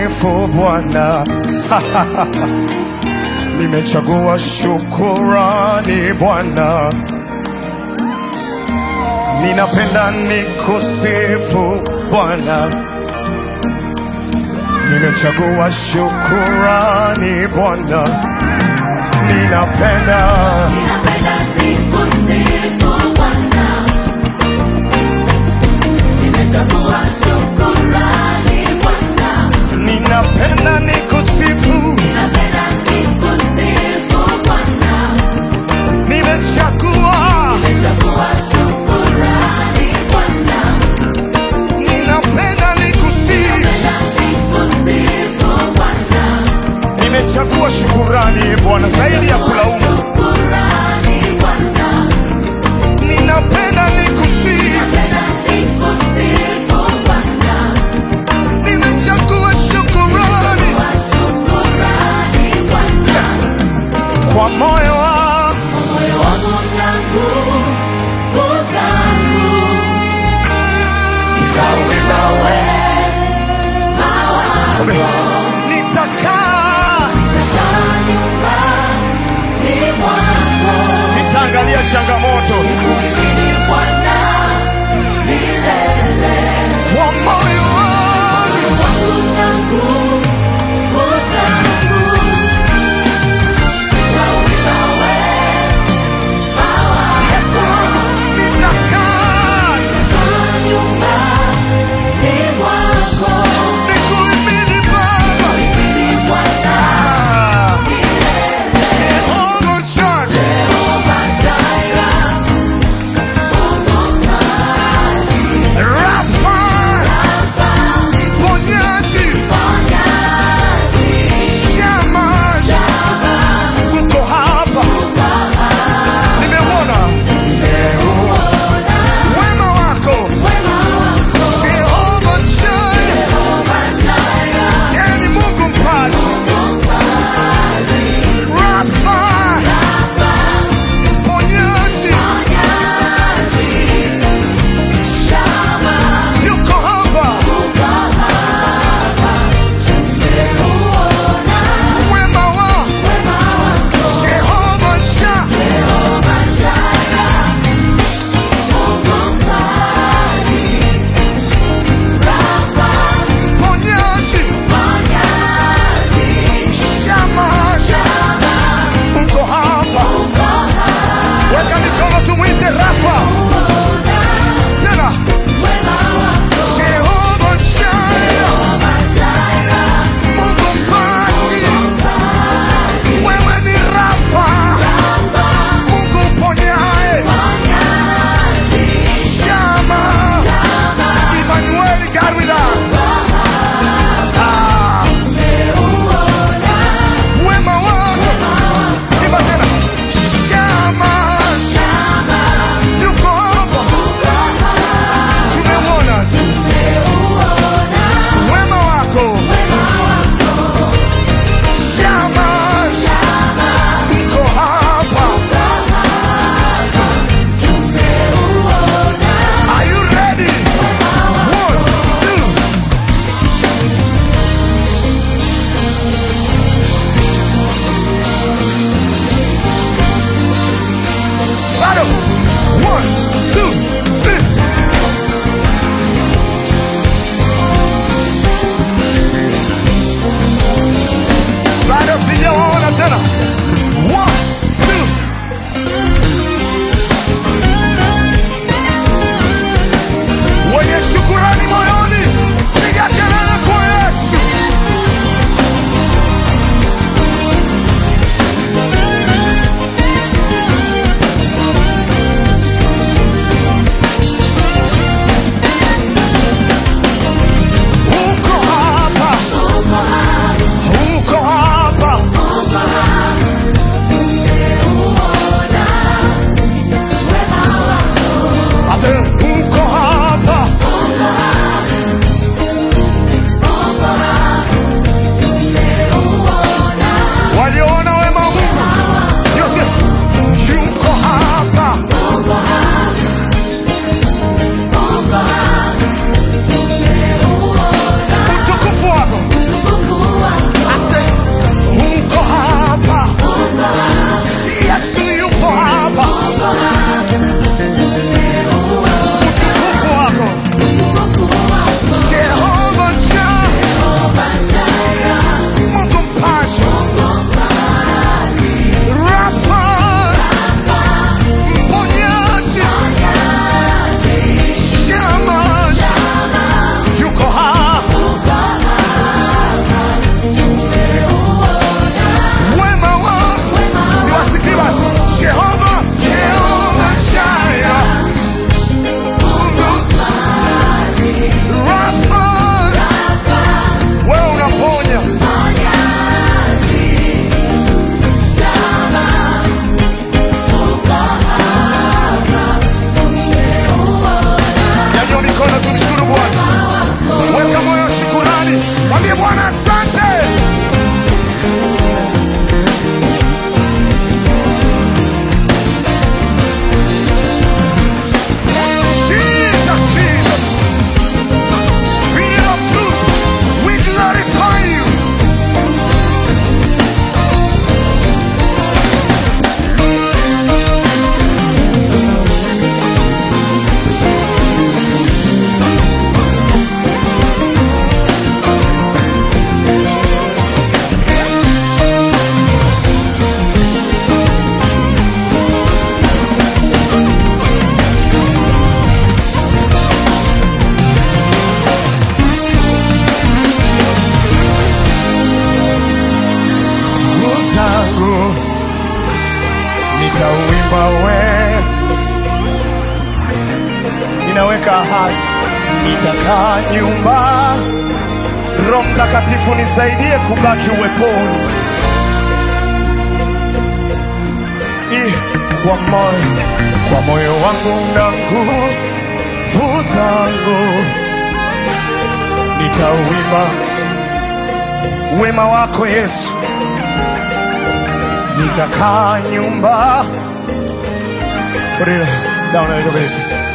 nikusifu Bwana. Nimechagua shukurani Bwana, ninapenda nikusifu Bwana. Nimechagua shukurani Bwana, ninapenda Ninapenda nikusifu Bwana. Nimechagua shukrani Bwana. ninapenda nikusifu, Ninapenda nikusifu Bwana. nimechagua Nimechagua shukrani Bwana. ninapenda nikusifu, Ninapenda nikusifu Bwana. nimechagua shukurani Bwana zaidi ya kulaumu. Shukrani Bwana. Ninapenda nikusifu, Ninapenda nikusifu Bwana. Bwana asante. Jesus, Jesus. Spirit of truth, we glorify you. Nguvu zangu nitauimba we, ninaweka ahadi, nitakaa nyumba. Roho Mtakatifu nisaidie kubaki uweponi, I, kwa moyo kwa moyo wangu na nguvu zangu nitauimba wema wako Yesu nitakaa nyumba. Put it down a little bit.